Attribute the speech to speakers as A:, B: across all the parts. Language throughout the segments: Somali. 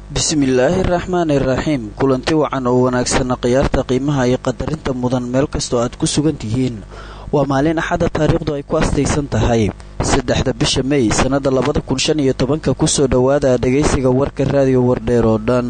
A: bismillaahi raxmaani iraxiim kulanti wacan oo wanaagsana khiyaarta qiimaha iyo qadarinta mudan meel kastoo aad ku sugan tihiin waa maalin axada taariikhdu ay ku astaysan tahay saddexda bisha mey sannada labada kun shan iyo tobanka kusoo dhowaada dhegaysiga warka raadiyo wardheer oo dhan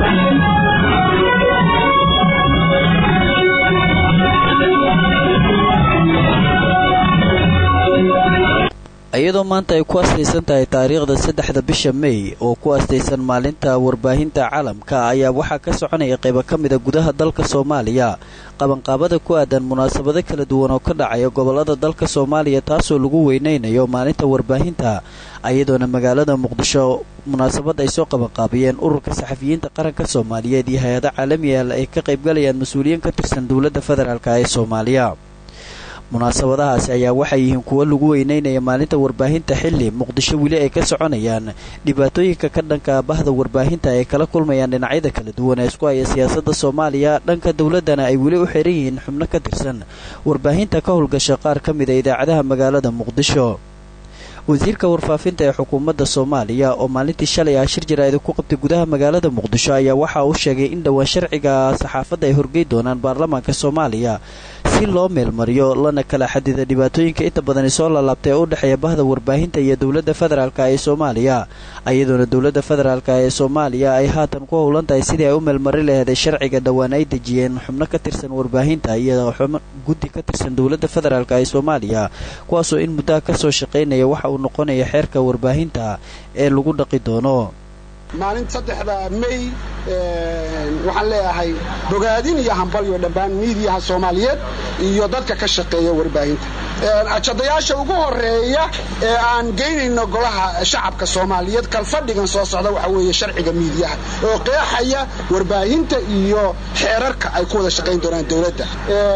A: iyadoo maanta ay ku astaysan tahay taariikhda saddexda bisha mey oo ku astaysan maalinta warbaahinta caalamka ayaa waxaa ka soconaya qaybo ka mida gudaha dalka soomaaliya qabanqaabada ku aadan munaasabado kala duwan oo ka dhacaya gobolada dalka soomaaliya taasoo lagu weynaynayo maalinta warbaahinta iyadoona magaalada muqdisho munaasabad ay soo qabanqaabiyeen ururka saxafiyiinta qaranka soomaaliyeed iyo hay-ada caalamiyaal ay ka qaybgalayaan mas-uuliyiin ka tirsan dowladda federaalk ee soomaaliya munaasabadahaasi ayaa waxay yihiin kuwo lagu weyneynaya maalinta warbaahinta xilli muqdisho weli ay ka soconayaan dhibaatooyinka ka dhanka bahda warbaahinta ay kala kulmayaan dhinacyada kala duwan ee isku haya siyaasadda soomaaliya dhanka dowladdana ay weli u xiran yihiin xubno ka tirsan warbaahinta ka howlgasha qaar ka mida idaacadaha magaalada muqdisho wasiirka warfaafinta ee xukuumadda soomaaliya oo maalintii shalay ah shir jaraa'ida ku qabtay gudaha magaalada muqdisho ayaa waxa uu sheegay in dhowaan sharciga saxaafadda ay horgey doonaan baarlamaanka soomaaliya si loo meelmariyo lana kala xadida dhibaatooyinka inta badani soo laalaabtay ee u dhexeeya bahda warbaahinta iyo dowladda federaalk ee soomaaliya iyadoona dowladda federaalk ee soomaaliya ay haatan ku howlan tahay sidii ay u meelmari laheeday sharciga dhowaan ay dejiyeen xubno ka tirsan warbaahinta iyo xubno guddi ka tirsan dowladda federaalk ee soomaaliya kuwaasoo in muddaha kasoo shaqaynaya waxa uu noqonaya xeerka warbaahinta ee lagu dhaqi doono
B: maalinta saddexda mey waxaan leeyahay bogaadin iyo hambalyo dhammaan miidiyaha soomaaliyeed iyo dadka ka shaqeeya warbaahinta ajadayaasha ugu horeeya ee aan geynayno golaha shacabka soomaaliyeed kalfadhigan soo socda waxa weeye sharciga miidiyaha oo qeexaya warbaahinta iyo xeerarka ay ku wada shaqayn doonaan dowladda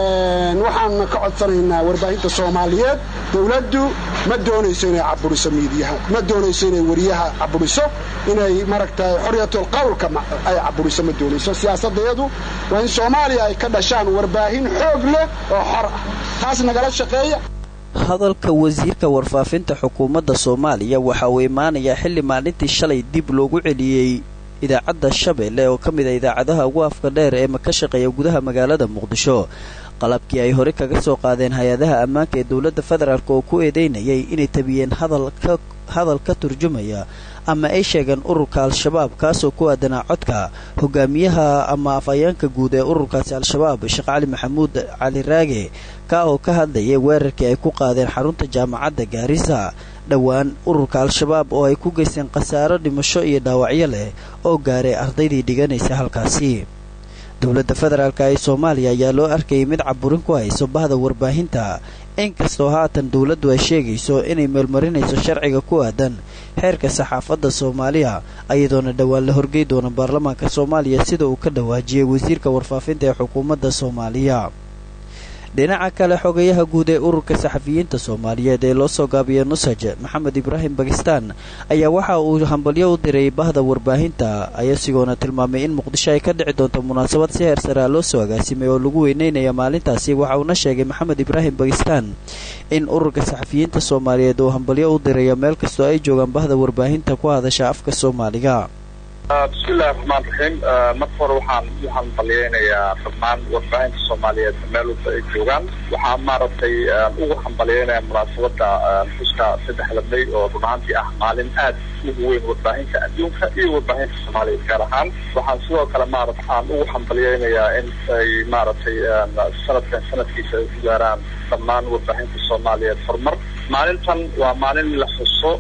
B: waxaan ka codsanaynaa warbaahinta soomaaliyeed dowladdu ma doonayso inay caburiso miidiyaha ma doonayso inay wariyaha caburiso inay maragtay xorriyatul qawlka ay caburiso ma doonayso siyaasadayadu waa in soomaaliya ay ka dhashaan warbaahin xoog leh oo xor ah taas nagala shaqeeya
A: hadalka wasiirka warfaafinta xukuumadda soomaaliya waxa uu imaanayaa xilli maalintii shalay dib loogu celiyey idaacadda shabeelle oo ka mid a idaacadaha ugu afka dheer ee ka shaqeeya gudaha magaalada muqdisho qalabkii ay hore kaga soo qaadeen hay-adaha ammaanka ee dowladda federaalk oo ku eedeynayay inay tabiyeen hadal ka turjumaya ama ay sheegeen ururka al-shabaab kaasoo ku aadanaa codka hogaamiyaha ama afhayeenka guud ee ururkaasi al-shabaab sheekh cali maxamuud cali raage ka oo ka hadlayay weerarkii ay ku qaadeen xarunta jaamacadda gaarisa dhowaan ururka al-shabaab oo ay ku geysteen khasaaro dhimasho iyo dhaawacyo leh oo gaaray ardaydii dhiganaysa halkaasi dowladda federaalk ee soomaaliya ayaa loo arkayay mid caburin ku hayso bahda warbaahinta inkastoo haatan dowladdu ay sheegayso inay meelmarinayso sharciga ku aadan xeerka saxaafadda soomaaliya iyadoona dhowaan la horgey doona baarlamaanka soomaaliya sida uu ka dhawaajiyey wasiirka warfaafinta ee xukuumadda soomaaliya dhinaca kale xogayaha guud ee ururka saxafiyiinta soomaaliyeed ee loo soo gaabiya nusaj maxamed ibraahim bakistaan ayaa waxa uu hambalyo u diray bahda warbaahinta ayasigoona tilmaamay in muqdisho ay ka dhici doonto munaasabad si heer saraa loo soo agaasimay oo lagu weyneynaya maalintaasi waxa uuna sheegay maxamed ibraahim bakistaan in ururka saxafiyiinta soomaaliyeed uu hambalyo u dirayo meel kastoo ay joogaan bahda warbaahinta ku hadasha afka soomaaliga
C: bismillahi raxmaan raxiim marka hore waxaan u hambalyeynayaa dhammaan warbaahinta soomaaliyeed meel walba ay joogaan waxaan maaragtay ugu hambalyeynaya munaasabada xuska saddexda may oo run ahaantii ah maalin aad ugu weyn warbaahinta adduunka iyo warbaahinta soomaaliyeed gaar ahaan waxaan sidoo kale maarata aan ugu hambalyeynayaa in ay maaragtay sanadkan sanadkiisa ay ku gaaraan dhammaan warbaahinta soomaaliyeed horumar maalintan waa maalin la xuso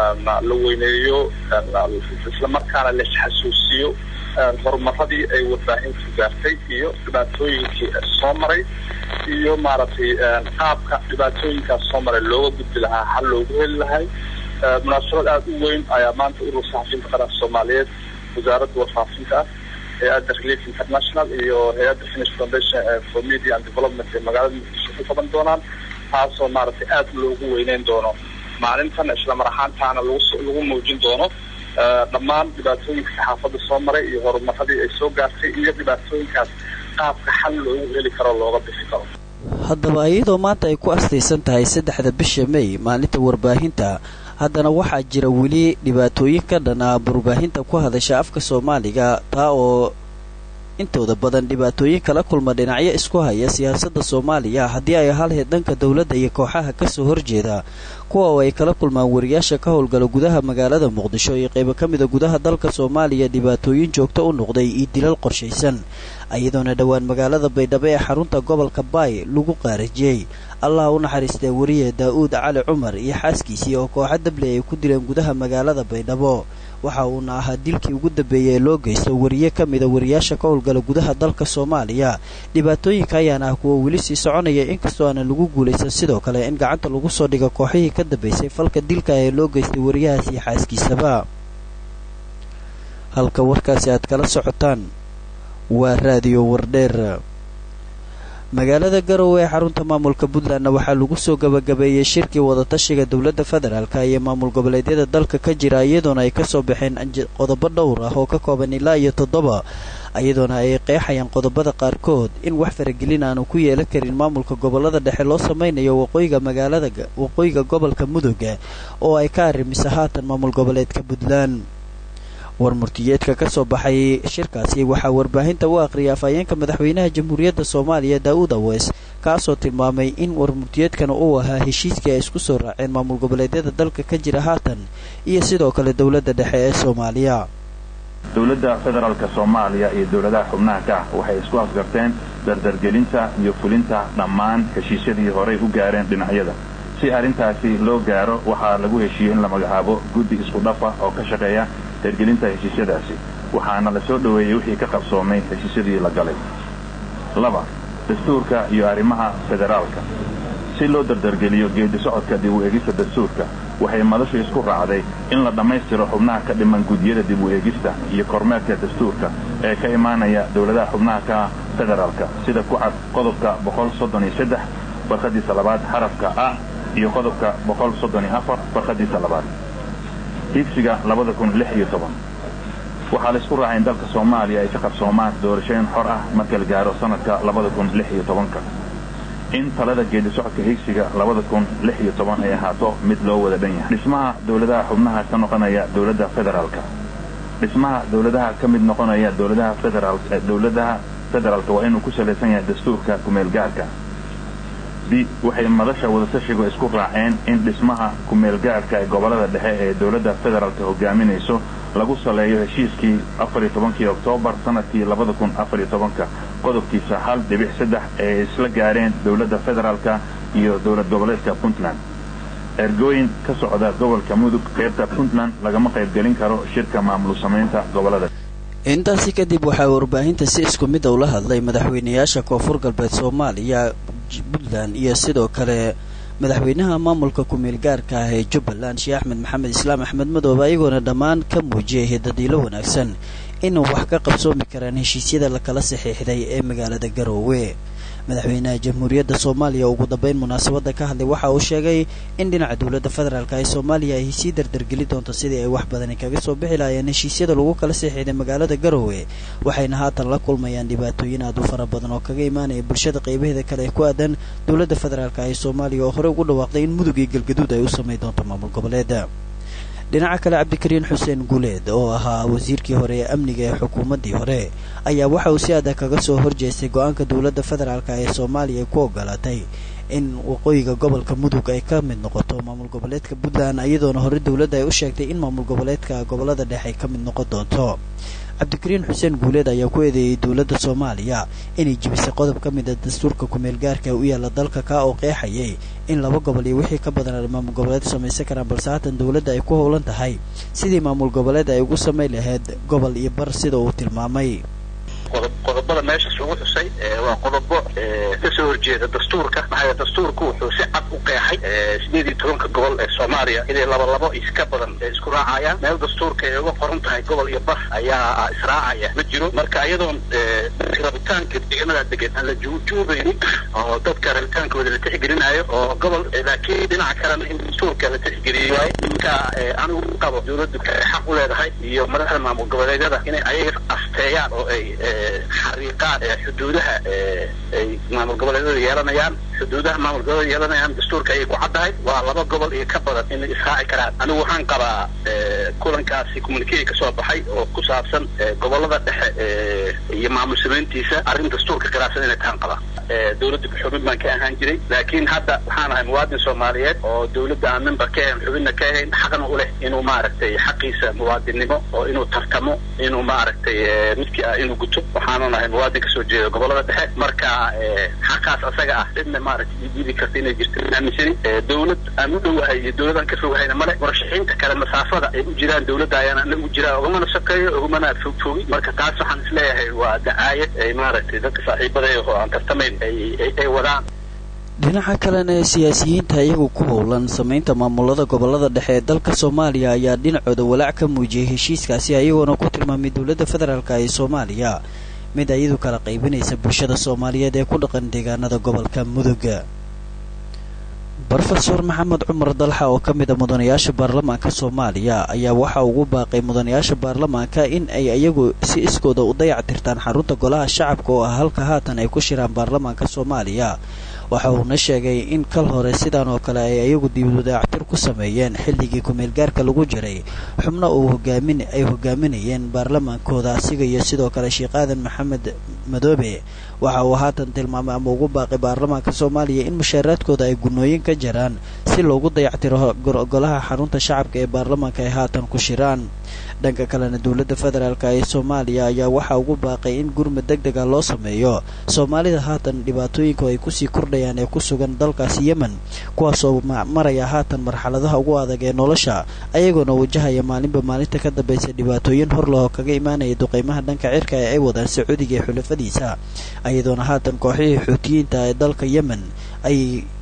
C: la weyneeyo islamarkaana la isxasuusiyo horumaradii ay warbaahintu gaartay iyo dhibaatooyinkii soo maray iyo maaragtay qaabka dhibaatooyinkaas soo maray looga gudbi lahaa xal loogu heli lahay munaasabad aada u weyn ayaa maanta urur saxafiyiinta qaranka soomaaliyeed wasaaradda warfaafinta hay-adda relief international iyo hay-adda finish foundation for media and development ee magaalada muqdisho ku qaban doonaan taasoo maaragtay aada loogu weyneyn doono maalintan islamar ahaantaana lagu muujin doono dhammaan dhibaatooyinka saxaafadda soo maray iyo horumaradii ay soo gaartay iyo dhibaatooyinkaas qaabka xal loogu heli karo looga bixi karo
A: haddaba iyadoo maanta ay ku astaysan tahay saddexda bisha may maalinta warbaahinta haddana waxaa jira weli dhibaatooyin ka dhan ah warbaahinta ku hadasha afka soomaaliga taa oo intooda badan dhibaatooyin kala kulma dhinacyo isku haya siyaasadda soomaaliya haddii ay halheed dhanka dowladda iyo kooxaha kasoo horjeeda kuwa oo ay kala kulmaan wariyaasha ka howlgala gudaha magaalada muqdisho iyo qaybo ka mida gudaha dalka soomaaliya dhibaatooyin joogto u noqday iyo dilal qorshaysan iyadoona dhowaan magaalada baydhabo ee xarunta gobolka baay lagu qaarajiyey allah u naxariistee wariye daa-uud cali cumar iyo xaaskiisii oo kooxa dable ay ku dileen gudaha magaalada baydhabo waxa uuna ahaa dilkii ugu dambeeyey ee loo geysto wariye ka mida wariyaasha ka howlgala gudaha dalka soomaaliya dhibaatooyinka ayaana ah kuwa weli sii soconaya inkastoo aanan lagu guulaysan sidoo kale in gacanta lagu soo dhigo kooxihii ka dambeysay falka dilka ee loo geystay wariyahaas iyo xaaskiisaba halka warkaasi aad kala socotaan waa raadiyo wardheer magaalada garowe ee xarunta maamulka puntlandna waxaa lagu soo gabagabeeyey shirkii wadatashiga dowladda federaalka iyo maamul goboleedyada dalka ka jira iyadoona ay kasoo baxeen qodobo dhowr ah oo ka kooban ilaa iyo toddoba iyadoona ay qeexayaan qodobada qaarkood in wax faragelin aanu ku yeelan karin maamulka gobolada dhexe loo sameynayo waqooyiga magaalada waqooyiga gobolka mudugga oo ay ka arrimisa haatan maamul goboleedka puntland war murtiyeedka ka soo baxay shirkaasi waxaa warbaahinta u aqriyay afhayeenka madaxweynaha jamhuuriyadda soomaaliya daa-uud aweys kaasoo tilmaamay in war murtiyeedkana uu ahaa heshiiskii ay isku soo raaceen maamul goboleedyada dalka ka jira haatan iyo sidoo kale dowladda dhexe ee soomaaliya
D: dowladda federaalka soomaaliya iyo dowladaha xubnaha ka ah waxay isku afgarteen dardargelinta iyo fulinta dhammaan heshiisyadii horay u gaareen dhinacyada si arrintaasi loo gaaro waxaa lagu heshiiyey in la magacaabo guddi isku dhafa oo ka shaqeeya hirgelinta heshiisyadaasi waxaana la soo dhoweeyey wixii ka qabsoomay heshiisyadii la galay laba dastuurka iyo arrimaha federaalka si loo dardargeliyo geedi socodka dib u eegista dastuurka waxay madashu isku raacday in la dhammaystiro xubnaha ka dhiman guddiyada dib u eegista iyo kormeerka dastuurka ee ka imaanaya dowladaha xubnaha ka federaalka sida ku cad qodobka boqol soddon iyo saddex barkhadiisa labaad xarafka a iyo qodobka boqol soddon iyo afar barkhadiisa labaad higsiga labada kun lix iyo toban waxaa la isku raacay in dalka soomaaliya ay ka qabsoomaan doorashooyin xor ah marka la gaaro sanadka labada kun lix iyo tobanka in talada geedi socodka higsiga labada kun lix iyo toban ay ahaato mid loo wada dhan yahay dhismaha dowladaha xubnaha ka noqonaya dowladda federaalka dhismaha dowladaha ka mid noqonaya dowladaha federaal dowladaha federaalka waa inuu ku salaysan yahay dastuurka kumeelgaarka b waxay madasha wadatashigu isku raaceen in dhismaha kumeelgaarka ee gobolada dhexe ee dowladda federaalka hogaaminayso lagu saleeyo heshiiskii afariyo tobankii oktoobar sanadkii labada kun afariyo tobanka qodobkiisa hal dhibic saddex ee isla gaareen dowladda federaalka iyo dowlad goboleedka puntland ergooyin ka socda gobolka mudug qaybta puntland lagama qaybgelin karo shirka maamul samaynta gobolada
A: intaasi kadib waxaa warbaahinta si isku mid a ula hadlay madaxweynayaasha koonfur galbeed soomaaliya puntland iyo sidoo kale madaxweynaha maamulka ku-meel gaarka ah ee jubbaland sheekh axmed maxamed islaam axmed madoobe ayagoona dhammaan ka muujiyay hidadiilo wanaagsan inuu wax ka qabsoomi karaan heshiisyada lakala saxiixday ee magaalada garoowe madaxweynaha jamhuuriyadda soomaaliya ugu dambeyn munaasabadda ka hadlay waxa uu sheegay in dhinaca dowladda federaalk ee soomaaliya ay sii dardargeli doonto sidii ay wax badani kaga soo bixi lahaayeen heshiisyada lagu kala saxiixday magaalada garoowe waxayna haatan la kulmayaan dhibaatooyin aad u fara badan oo kaga imaanaya bulshada qaybaheeda kale ee ku aadan dowladda federaalk ee soomaaliya oo horey ugu dhawaaqday in mudug iyo galgaduud ay u samayn doonto maamul goboleeda dhinaca kale cabdikariin xuseen guuleed oo ahaa wasiirkii hore ee amniga ee xukuumaddii hore ayaa waxa uu si adag kaga soo horjeestay go-aanka dowladda federaalk ee soomaaliya ay ku ogolaatay in waqooyiga gobolka mudug ay ka mid noqoto maamul goboleedka puntland iyadoona hore dowladda ay u sheegtay in maamul goboleedka gobolada dhexe ay ka mid noqon doonto cabdikariin xuseen guuleed ayaa ku eedeeyey dowladda soomaaliya inay jibisay qodob ka mid a dastuurka ku-meel gaarka ee u yaalla dalka kaa oo qeexayay in laba gobol iyo wixii ka badan ay maamul goboleed samaysan karaan balse haatan dowladda ay ku howlan tahay sidii maamul goboleed ay ugu samayn lahayd gobol iyo bar sida uu tilmaamay
E: qodobada meeshaas ugu xusay waa qodobo kasoo horjeeda dastuurka maxaa dastuurku wuxuu si cad u qeexay sideed iyo tobanka gobol ee soomaaliya inay laba labo iska badan isku raacayaan meel dastuurka ay uga qoran tahay gobol iyo bar ayaa israacaya ma jiro marka iyadoon rabitaanka deegaanada degan aan la juujuubaynin oo dadka rabitaankooda la tixgelinayo oo gobol laakiin dhinaca kalena in dastuurka la tixgeliyo waaye marka anigu qabo dowladdu xaq u leedahay iyo madaxda maamul goboleedyada inay ayaga asteeyaan oo ay xariiqaan xuduudaha ay maamul goboleedyada yeelanayaan xuduudaha maamul goboleed yeelanayaan dastuurka ayay ku caddahay waa laba gobol iyo ka badan inay israaci karaan anigu waxaan qabaa kulankaasi communicate ka soo baxay oo ku saabsan gobolada dhexe iyo maamul samayntiisa arrin dastuurka khilaafsan inay tahan qabaa dawladda xubin baan ka ahaan jiray laakiin hadda waxaan ahay muwaadin soomaaliyeed oo dawladda aan member ka ahayn xubinna ka ahayn xaqna u leh inuu maaragtay xaqiisa muwaadinnimo oo inuu tartamo inuu maaragtay midkii ah inuu guto waxaanan ahay muwaadin kasoo jeeda gobolada dhexe marka xaqaas asaga ah cidna maaragtay diidi karta inay jirto aaminsani dawlad aan u dhowahay iyo dawlad aan ka fogahayna male murashaxiinta kale masaafada ay u jiraan dawladda ayaan ana u jiraa ugamana shaqeeyo ugumana fogfogi marka taas waxaan isleeyahay waa dacaayad ay maaragtay dadka saaxiibadaya oo aan tartamayn ay wadaan
A: dhinaca kalena siyaasiyiinta iyagu ku howlan samaynta maamulada gobolada dhexe ee dalka soomaaliya ayaa dhinacooda walaac ka muujiyay heshiiskaasi ayagoona ku tilmaamay dowladda federaalk ee soomaaliya mid iyadu kala qaybinaysa bulshada soomaaliyeed ee ku dhaqan deegaanada gobolka muduga rofeor maxamed cumar dalxa oo ka mid a mudanayaasha baarlamaanka soomaaliya ayaa waxa ugu baaqay mudanayaasha baarlamaanka in ay iyagu si iskooda u dayac tirtaan xarunta golaha shacabka oo ah halka haatan ay ku shiraan baarlamaanka soomaaliya waxa uuna sheegay in kal hore sidaan oo kale ay iyagu dibudayactir ku sameeyeen xilligii ku-meelgaarka lagu jiray xubno uu hogaamin ay hogaaminayeen baarlamaankooda asiga iyo sidoo kale sheekh aadan maxamed madoobe waxa uu haatan tilmaamay ama ugu baaqay baarlamaanka soomaaliya in mushaaraadkooda ay gunooyin ka jiraan si loogu dayactiro golaha xarunta shacabka ee baarlamaanka ay haatan ku shiraan dhanka kalena dowladda federaalk ee soomaaliya ayaa waxaa ugu baaqay in gurmad deg dega loo sameeyo soomaalida haatan dhibaatooyinka ay kusii kordhayaan ee ku sugan dalkaasi yemen kuwaasoo maraya haatan marxaladaha ugu adag ee nolosha ayagoona wajahaya maalinba maalinta ka dambaysa dhibaatooyin hor lahoo kaga imaanaya duqeymaha dhanka cirka ee ay wadaan sacuudiga ee xulafadiisa iyadoona haatan kooxihii xuutiyiinta ee dalka yemen ay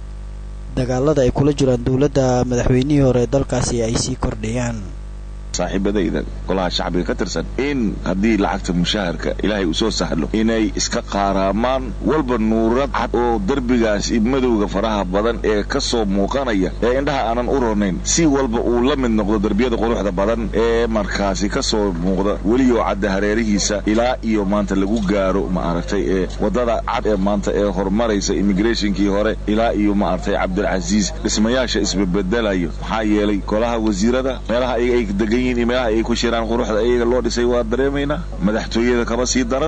A: dagaalada ay kula jiraan dowladda madaxweynihii hore ee dalkaasi ay sii kordhayaan
F: saaxiibadayda golaha shacbiga ka tirsan in haddii lacagta mushaharka ilaahay uu soo sahlo inay iska qaaraamaan walba nuurad cad oo derbigaas madowga faraha badan ee ka soo muuqanaya ee indhaha aanan u ronayn si walba uu la mid noqdo derbiyada quruxda badan ee markaasi ka soo muuqda weliyoo cadda hareerihiisa ilaa iyo maanta lagu gaaro maaragtay ee waddada cad ee maanta ee horumaraysa immigrationkii hore ilaa iyo maaragtay cabdilcasiis dhismayaasha isbebedelayo maxaa yeelay golaha wasiirada meelaha ay degan meelaha ay ku shiraan quruxda iyaga loo dhisay waa dareemaynaa madaxtooyada kaba sii daran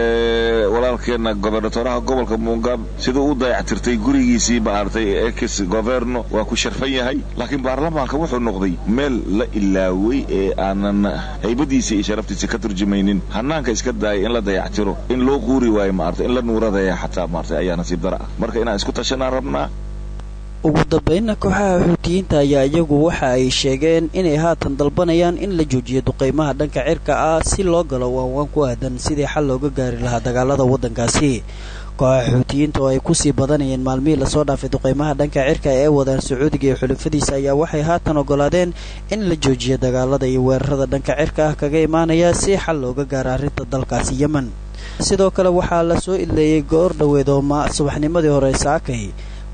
F: walaalkeena gobernatoraha gobolka muungab siduu u dayactirtay gurigiisii maaragtay ex governo waa ku sharfan yahay laakiin baarlamaanka wuxuu noqday meel la ilaaway ee aanan haybadiisa iyo sharaftiisa ka turjumaynin hanaanka iska daaya in la dayactiro in loo quuri waayo maarata in la nuuradaya xataa maarata ayaa nasiib dara ah marka inaan isku tashanaan rabnaa
A: ugu dambeynna kooxaha xuutiyiinta ayaa iyagu waxa ay sheegeen inay haatan dalbanayaan in la joojiyo duqeymaha dhanka cirka ah si loo galo waanwaan ku aadan sidii xal looga gaari lahaa dagaalada waddankaasi kooxaha xuutiyiinta oo ay kusii badanayeen maalmihii lasoo dhaafay duqeymaha dhanka cirka ee wadaan sacuudiga iyo xulafadiisa ayaa waxay haatan ogolaadeen in la joojiyo dagaalada iyo weerarada dhanka cirka ah kaga imaanaya si xal looga gaaro arrinta dalkaasi yemen sidoo kale waxaa la soo idleeyey goor dhoweed oo subaxnimadii hore saakay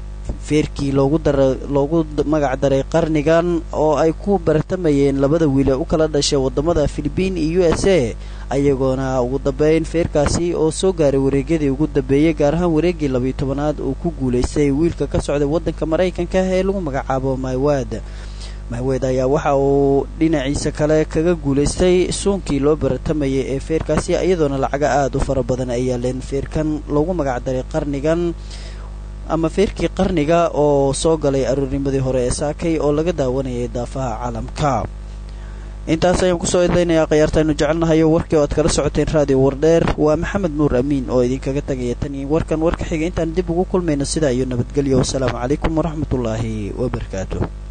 A: feerkii loogu dara loogu magac daray qarnigan oo ay ku bartamayeen labada wiil ee u kala dhashay wadamada philibiin iyo u s a ayagoona ugu dambeyn feerkaasi oo soo gaaray wareegyadii ugu dambeeyey gaar ahaan wareeggii labiyo tobanaad uu ku guulaystay wiilka ka socday waddanka maraykanka ee lagu magacaabo maywaad mahweed ayaa waxa uu dhinaciisa kale kaga guulaystay suunkii loo baratamayay ee feerkaasi iyadoona lacaga aada u fara badan ay yaaleen feerkan loogu magac daray qarnigan ama feerkii qarniga oo soo galay aroornimadii hore ee saakay oo laga daawanayay daafaha caalamka intaas ayaan kusoo idlaynayaa khayaartaaynu jecelnahayo warkii oo aad kala socoteen raadiyo wardheer waa maxamed nuur amiin oo idinkaga tagaya tan iyo warkan warka xiga intaan dib ugu kulmayno sidaa iyo nabadgelyo wasalaamu calaykum waraxmatullaahi wabarakaatu